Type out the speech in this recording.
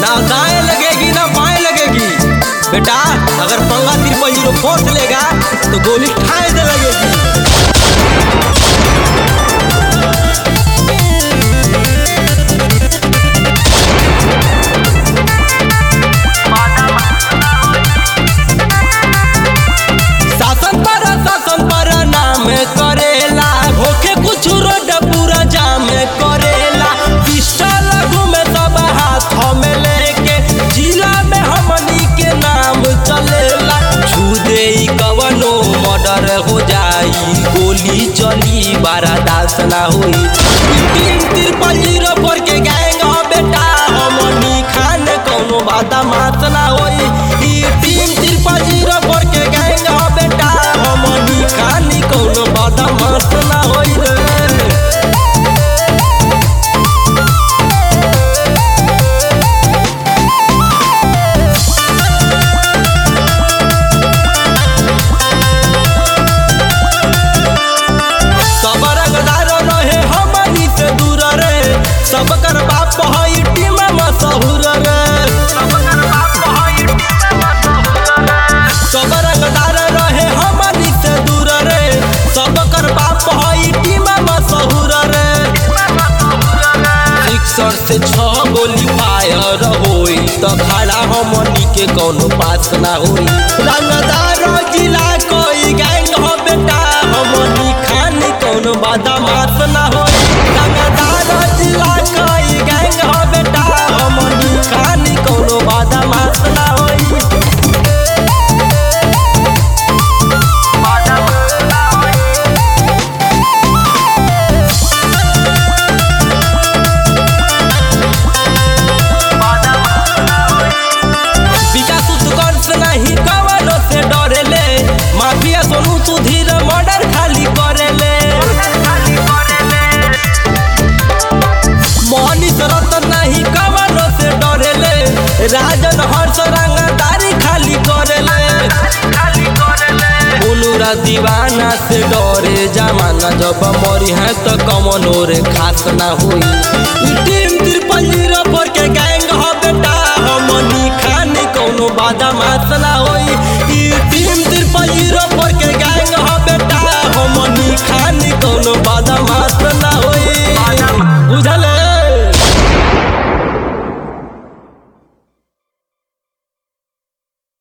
ना दाएं लगेगी ना बाएं लगेगी बेटा अगर पंगा तिरपल जीरो फोर्स लेगा तो गोली ठाए से लगेगी शासन पर शासन पर नाम करेला होके कुछ रोड पूरा जाम करेला पिस्टल घूमे सब हाथ में लेके जिला में हमनी के नाम चलेला छू दे ई कवनो मर्डर हो जाई गोली चली बारा दास ना होई तीन तिरपल जीरो पर के गैंग हो बेटा हमनी खान कौनो बात मात ना होई ई टीम तिरपल जीरो पर के गैंग हो बेटा हमनी खानी कौनो बात मात ना होई रे सब रंगदार रहे हमनी से दूर रे सब कर बाप हई टीम मशहूर रे सब रंगदार रहे हमनी से दूर रे सब कर बाप हई टीम मशहूर रे सिक्सर से छह गोली फायर होई त खड़ा हमनी के कौनो पास ना होई रंगदार जिला कोई गैंग हो बेटा हमनी खानी कौनो बदमाश ना होई रंगदार जिला कोई गैंग हो बेटा हमनी खानी कौनो बदमाश ना होई विकास उत्कर्ष नहीं कवनो से डरेले माफिया सोनू सुधीर मर्डर खाली करेले मनीष रतन नहीं कवनो से डरेले राजन हर्ष रंगदारी खाली करेले बोलूरा दीवाना से डरे जमाना जब मरी है तो कमनो रे खास ना हुई टीम तिरपल जीरो पर के गैंग हो बेटा हमनी खानी कौनो बादा मास ना हो